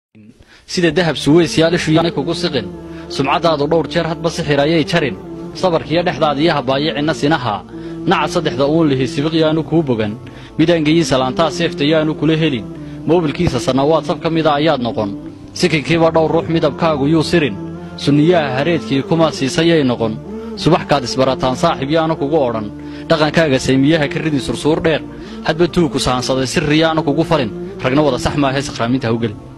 sida dahab suweysyaal ishu yaanay kugu siqin sumcaddaadu dhowr jeer hadba sixir ayay jarin sabarkiiyo dhexdaada iyo habaayicinna sinaha naca saddexda uun lihi sibiq yaanu kuu bogan midaangeyin salaantaa seefta yaanu kula helin moobilkiisa sannawaad sab ka mida ayaad noqon sikinkiiba dhowr ruux midabkaagu yuu sirin sunniyaha hareedkii kuma siisayay noqon subaxkaad isbarataan saaxib yaanu kugu odhan dhaqankaaga saymiyaha ka ridin sursuur dheer hadba tuugku sahansaday sirri yaanu kugu falin ragna wada sax maahae sakhraaminta hawgeli